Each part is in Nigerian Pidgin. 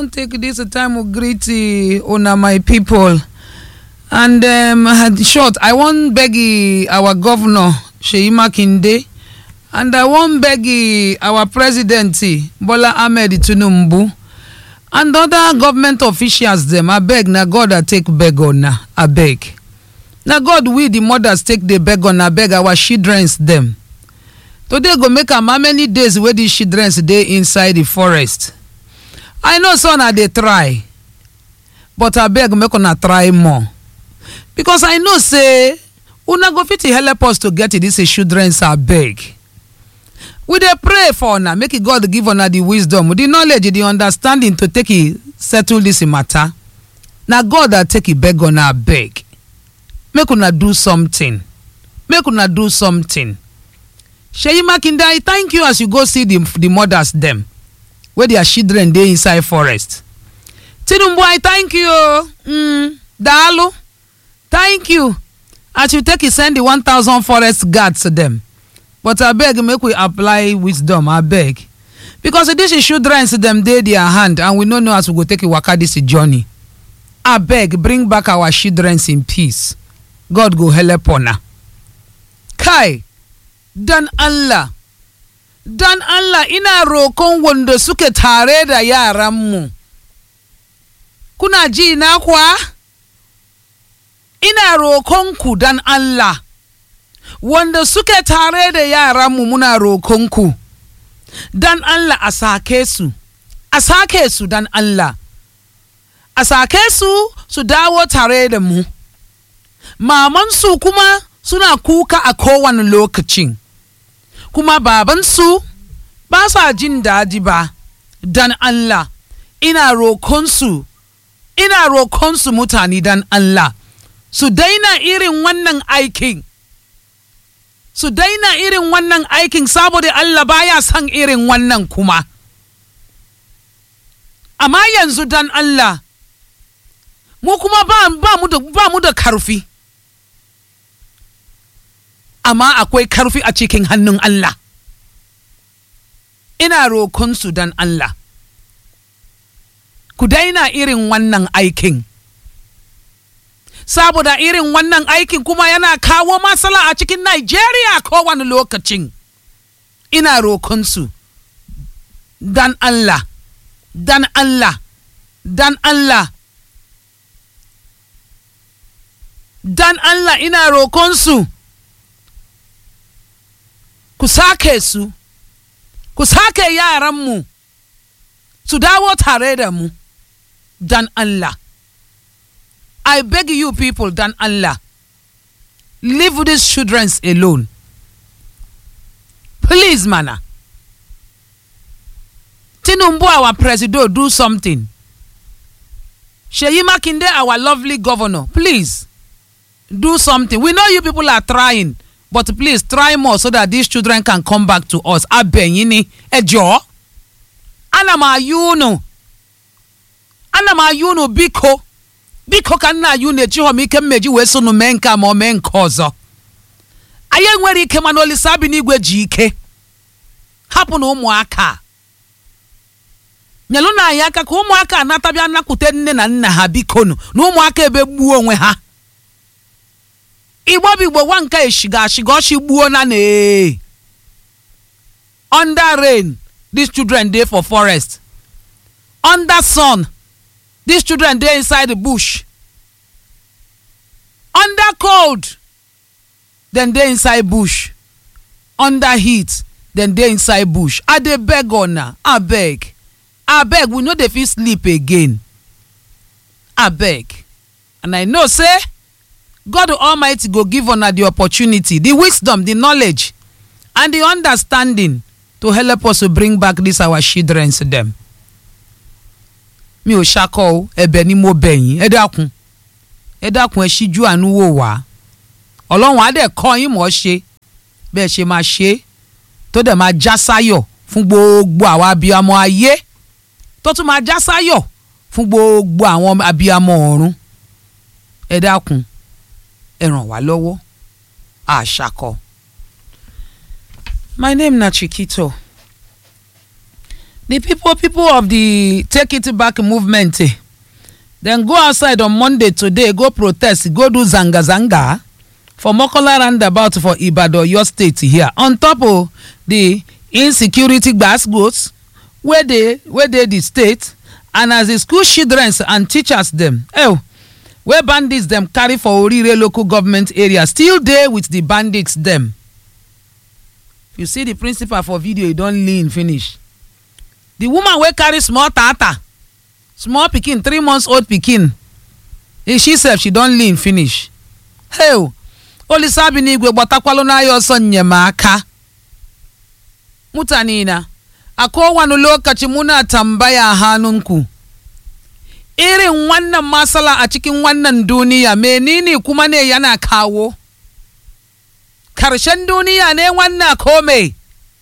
wan take dis time to greet una my people and um, short i wan beg our governor sheyi makinde and i wan beg our president bola ahmed tinubu and other government officials dem abeg na god i take beg una abeg na god we the mothers take dey beg una abeg our childrens dem today go make am how many days wey dis childrens dey inside the forest i know say una dey try but abeg make una try more because i know say una go fit help us to get dis childrens abeg we dey pray for una make god give una the wisdom the knowledge the understanding to take settle dis matter na god i take beg una abeg make una do something make una do something sheyi makinde i thank you as you go see the mothers dem wey their children dey inside forest tinubu i thank you mm, daalụ thank you as you take send the 1000 forest guards dem but abeg make we apply wisdom abeg because dis children dem dey their hand and we no know as we go take waka dis journey abeg bring back our children in peace god go help una kai dan allah dan allah ina rokon wanda suke tare da yaranmu kuna ji na kuwa ina rokonku dan allah wanda suke tare da yaranmu muna rokonku dan allah a sake su a sake su dan allah a sake su su dawo tare da mu mamansu kuma suna kuka a kowane lokacin kuma babansu ba sa jin daji ba dan Allah ina rokonsu ina rokonsu mutane dan Allah su daina irin wannan aikin su daina irin wannan aikin saboda Allah baya son irin wannan kuma amma yanzu dan Allah mu kuma ba, ba, mu, da, ba mu da karfi amma akwai karfi a cikin hannun Allah ina rokonsu dan Allah ku daina irin wannan aikin saboda irin wannan aikin kuma yana kawo matsala a cikin Najeriya kowane lokacin ina rokonsu dan Allah dan Allah dan Allah dan Allah ina rokonsu ku sake su ku sake yaranmu su dawo tare da mu dan Allah I beg you people dan Allah leave these children alone please mana Tinubu our president do something Sheyi Makinde our lovely governor please do something we know you people are trying but please try more so that these children can come back to us abẹ́yìn ni ẹ jọ̀ọ́ ana m ayụ unu ana m ayụ unu biko biko ka nna ayụ unu ejighọ m ike mmeji wee so unu mee nke ma ọ mee nke ọzọ anyị enwere ike mana olisa bi n'igwe ji ike hapụ na ụmụaka nyelụ na anyị aka ka ụmụaka anatabịa nakwute nne na nna ha bikonu na ụmụaka ebe gbuo onwe ha igbo bụ igbo nwa nke eshiga ashiga ọchị gbuo na na under rain these children dey for forest under sun these children dey inside the bush under cold dem dey inside bush under heat dem dey inside bush i dey beg una abeg abeg we no dey fit sleep again abeg and i know say god almighty go give una the opportunity the wisdom the knowledge and the understanding to help us to bring back this our children dem mi ò ṣakọ o ẹ̀bẹ̀ ni mo bẹ̀ yín ẹ dákun ẹ dákun ẹ ṣíjú àánú wò wá ọlọ́run á dẹ̀ kọ́ yín mọ̀ ọ́ ṣe bẹ́ẹ̀ ṣe máa ṣe é tó dẹ̀ máa já sáyọ̀ fún gbogbo àwọn abiyamọ ayé tó tún máa já sáyọ̀ fún gbogbo àwọn abiyamọ ọ̀run ẹ dákun ẹ ràn wá lọ́wọ́ àṣàkọ. my name na Chikito the people people of the take it back movement eh, dem go outside on monday today go protest go do zanga zanga for mokola roundabout for ibadan oyo state here on top of the insecurity gbasgbos wey dey wey dey di state and as di school children and teachers dem oh, wey bandits dem carry for orire local government area still dey with di bandits dem you see di principal for video e don lean finish di woman wey carry small tata small pikin three months old pikin e she sef she don lean finish hey olisabi n'igwe gbatakwalụ n'ahịa ọsọ nnyemaka mutane na a kowane lokaci muna tambaya hannunku irin wannan matsala a cikin wannan duniya menene kuma ne yana kawo karshen duniya ne wannan kome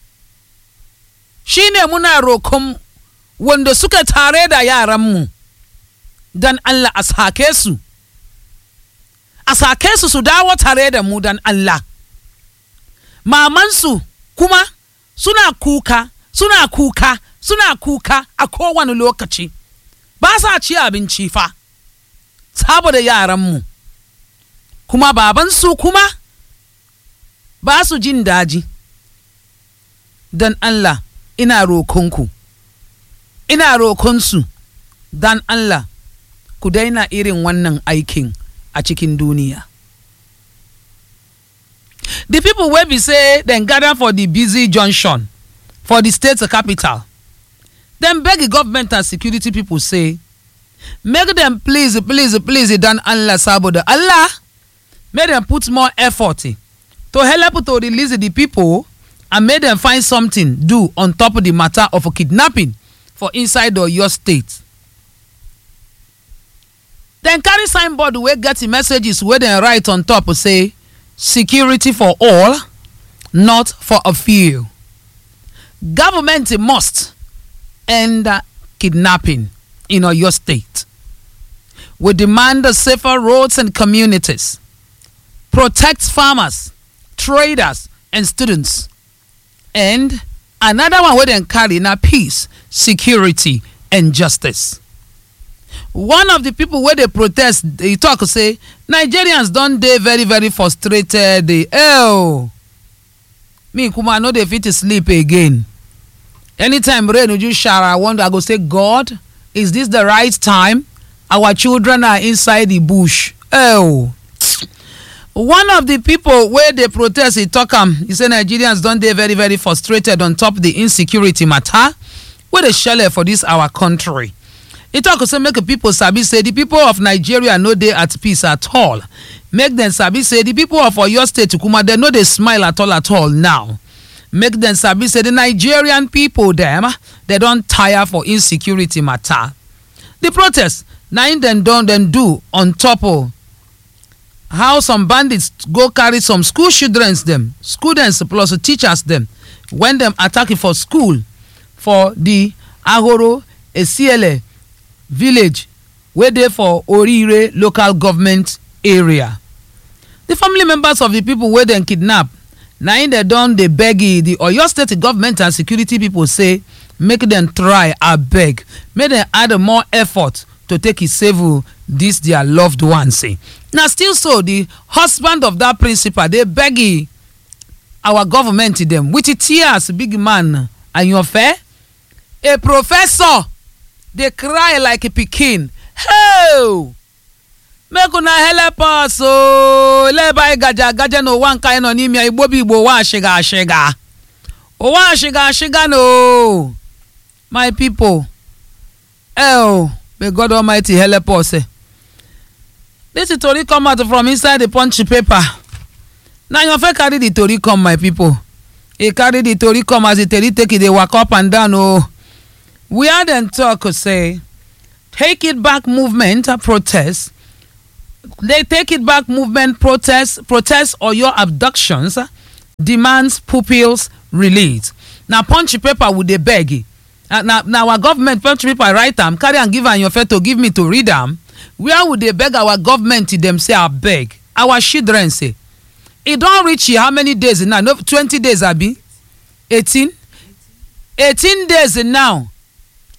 shine muna rokon wanda suka tare da yaranmu don allah a sake su a sake su su dawo tare da mu don allah mamansu kuma suna kuka suna kuka suna kuka a kowane lokaci ba sa ci abinci fa saboda yaranmu kuma babansu kuma ba su jin daji don Allah ina rokonku ina rokonsu don Allah ku daina irin wannan aikin a cikin duniya the people wey be say dem gather for the busy junction for the state capital dem beg the government and security people say make dem please please please dan allah saboda allah make dem put more effort to help to release the people and make dem find something do on top of the matter of kidnapping for inside oyo state dem carry signboard wey get messages wey dem write on top say security for all not for a few government must end kidnapping in Oyo State. We demand safer roads and communities, protect farmers, traders, and students. And another one wey dem carry na peace, security, and justice. One of the people wey dey protest dey talk say Nigerians don dey very very frustrated. Oh, me kuma no dey fit sleep again. anytime rain uju shower i wonder i go say god is this the right time our children are inside the bush oh one of the people wey dey protest e tok am e say nigerians don dey very very frustrated on top the insecurity matter wey dey shele for dis our country e tok say make pipo sabi say di pipo of nigeria no dey at peace at all make dem sabi say di pipo of oyo state kuma dem no dey smile at all at all now make dem sabi say di nigerian pipo dem dem don tire for insecurity matter di protest na im dem don dem do on top of how some bandits go carry some school children dem students plus teachers dem wen dem attack for school for di ahoro esiele village wey dey for orire local government area di family members of di pipo wey dem kidnap na im dem don dey beg di oyo state government and security pipo say make dem try abeg make dem add more effort to take save dis dia loved ones na still so di husband of dat principal dey beg our government dem with tears big man ayanfe a professor dey cry like pikin hey make una help us ooo lebe anyị gaje agaje n'ụwa nke anyị nọ n'ime ya igbo bụ igbo ụwa ashiga ashiga ụwa ashiga ashiga no my people oh may god almighty help us this tori come out from inside the punch paper na your fit carry the tori come my people e carry the tori come as the tori take e dey waka up and down oh where dem talk say take it back movement protest they take it back movement protest protest or your abductions demands pupils release na punch paper we dey beg na na our government punch paper write am carry am give am your to give me to read am where we dey beg our government dem say abeg our children say e don reach how many days now no twenty days abi eighteen eighteen days now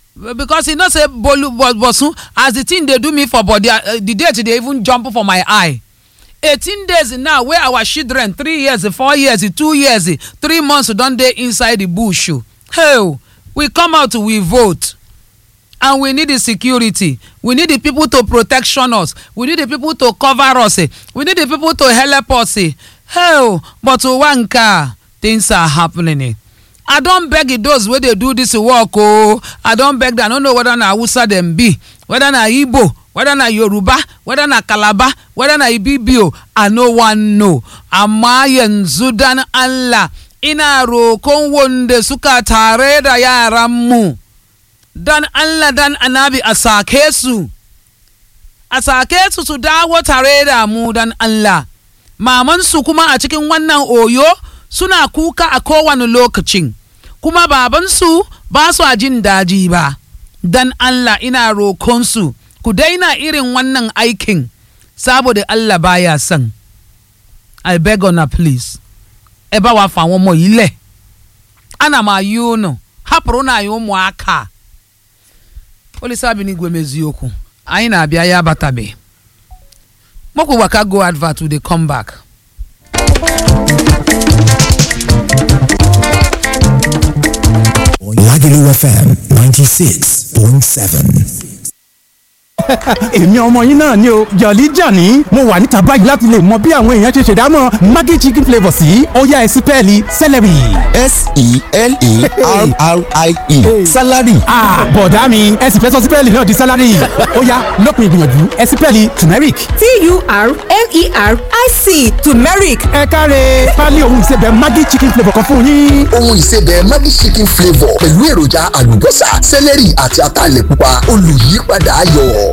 because e know say bolu bosun as the thing dey do me for body uh, the date dey even jump for my eye eighteen days now wey our children three years four years two years three months don dey inside the bush hey we come out we vote and we need the security we need the people to protection us we need the people to cover us we need the people to help us hey but ụwa nke a things are happening i don beg those wey dey do dis work o i don beg them i no know whether na hausa dem be whether na igbo whether na yoruba whether na calabar whether na ibibio i no wan know amma yanzu dan allah ina rokon wanda suka tare da yaranmu dan allah dan anabi a sake su a sake su su dawo tare da mu dan allah mamansu kuma a cikin wannan oyo suna kuka a kowane lokacin kuma babansu ba su jin daji ba dan Allah ina rokonsu ku daina irin wannan aikin saboda Allah baya son I beg on please ẹ bá wa fa àwọn ọmọ yìí lẹ̀ ana m ayị unu hapụrụ na anyị ụmụaka olisabi m eziokwu anyị na-abịa ya abatabe mokwu waka go advert we dey come back. Lagelu FM 96.7. èmi ọmọ yín náà ni o jọ̀lí jàní mo wà níta báyìí láti lè mọ bí àwọn èèyàn ṣe ṣèdámọ̀ maggi chicken flavour sí ọ̀yá ẹ̀sìn pẹ́ẹ́lí celery. S-E-L-E-R-R-I-E. Salary. Ah, bọ̀dá mi ẹ sì fẹ́ sọ sípẹ́ẹ̀lì náà di sálárì ọ̀yá lópin ìgbìyànjú ẹ sípẹ́ẹ̀lì turmeric. T-U-R-M-E-R-I-C turmeric ẹ káre pálí ohun ìsebẹ̀ maggi chicken flavour kan fún yín. ohun ìsebẹ̀ Maggi chicken flavour pẹ̀lú èròjà àlùbọ́sà sẹ́lẹ̀rì àti ataalẹ̀ pupa olùyípadà ayọ̀.